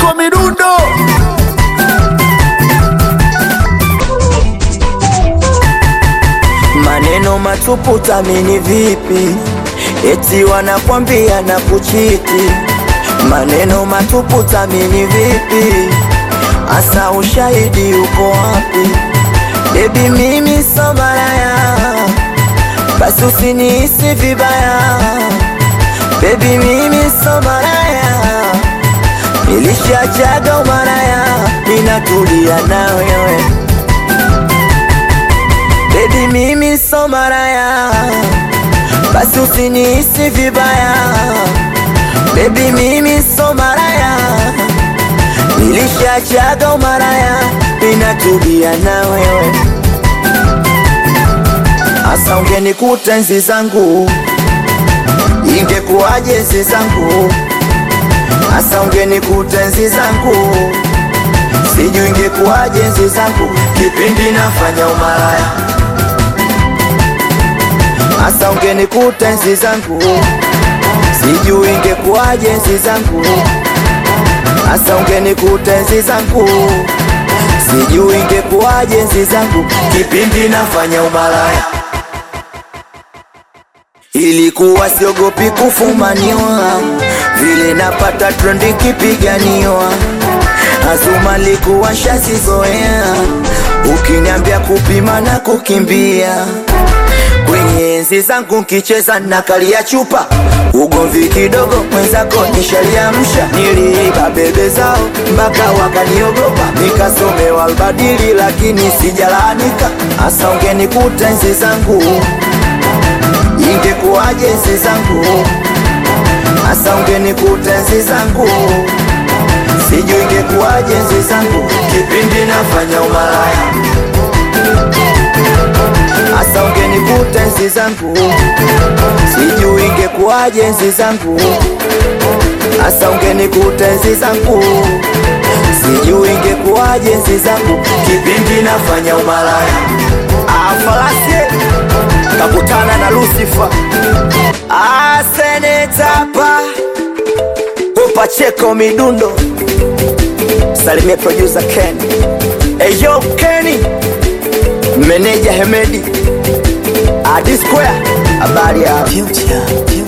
Pacheko midundo Maneno matupu tamini vipi? Eti wanakwambia na kuchiti. Maneno matupu tamini vipi? Asa ushahidi uko wapi? Baby mimi so malaya, basi usinihisi vibaya. Baby mimi so malaya, nilishachaga umaraya, ninatulia na wewe Baby mimi so maraya, basi usinihisi vibaya. Baby mimi so maraya, nilishachaga umaraya, ninatulia na wewe. Asa ungenikuta enzi zangu, ingekuwaje enzi zangu? Asa ungenikuta enzi zangu, sijui ingekuwaje enzi zangu, kipindi nafanya umaraya Asa ungenikuta enzi zangu, sijui ingekuwaje enzi zangu. Asa ungenikuta enzi zangu, sijui ingekuwaje enzi zangu, kipindi nafanya umalaya. Ilikuwa siogopi kufumaniwa, vile napata trendi kipiganiwa. Azuma likuwa shazizoea, ukiniambia kupima na kukimbia kwenye enzi zangu nkicheza na kali ya chupa ugomvi kidogo mwenzako nishaliamsha niliiba bebe zao mpaka wakaniogopa nikasomewa albadili lakini sijalaanika hasa ungenikuta enzi zangu ingekuwaje enzi zangu hasa ungenikuta enzi zangu sijui ingekuwaje enzi zangu kipindi nafanya umalaya Asa ungenikuta enzi zangu, sijui ingekuwaje enzi zangu. Asa ungenikuta enzi zangu, sijui ingekuwaje enzi zangu, kipindi nafanya umalaya. Afalasie kakutana na Lucifer, asenetapa upacheko midundo, salimie producer Ken, eyo Kenny Meneja Hemedi Adi Square, habari ya Future, future.